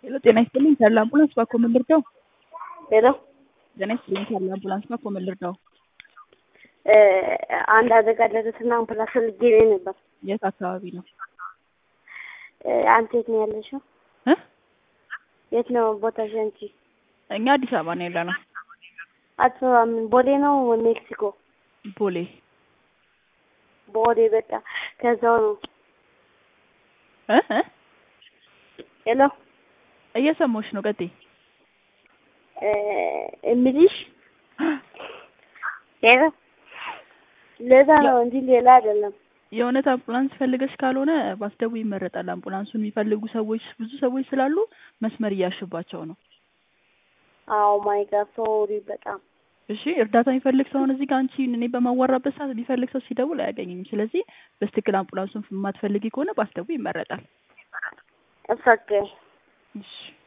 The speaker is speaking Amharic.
ሄሎ ጤና ይስጥልኝ ካለ አምቡላንስ ባኮ ምን ልርዳው? ሄሎ ጤና ይስጥልኝ ካለ አምቡላንስ ባኮ ምን ልርዳው? አንድ አደጋ ደረሰና አምቡላንስ ፈልጌ ነው ነበር። የት አካባቢ ነው? አንተ የት ነው ያለሽው? እ የት ነው ቦታሽ አንቺ? እኛ አዲስ አበባ ነው ያለነው። አዲስ አበባ ምን ቦሌ ነው ሜክሲኮ? ቦሌ ቦሌ በቃ ከዛው ነው። እ እ ሄሎ እየሰማሁሽ ነው። ቀጥይ። እምልሽ ሄሎ ለዛ ነው እንጂ ሌላ አይደለም። የእውነት አምቡላንስ ፈልገሽ ካልሆነ ባስደቡ ይመረጣል። አምቡላንሱን የሚፈልጉ ሰዎች ብዙ ሰዎች ስላሉ መስመር እያሽባቸው ነው። አዎ ማይ ጋድ ሶሪ በጣም እሺ እርዳታ የሚፈልግ ሰውን እዚህ ጋር አንቺ እኔ በማዋራበት ሰዓት የሚፈልግ ሰው ሲደውል አያገኝም። ስለዚህ በስትክክል አምቡላንሱን የማትፈልጊ ከሆነ ባስደቡ ይመረጣል። እፈቀ እሺ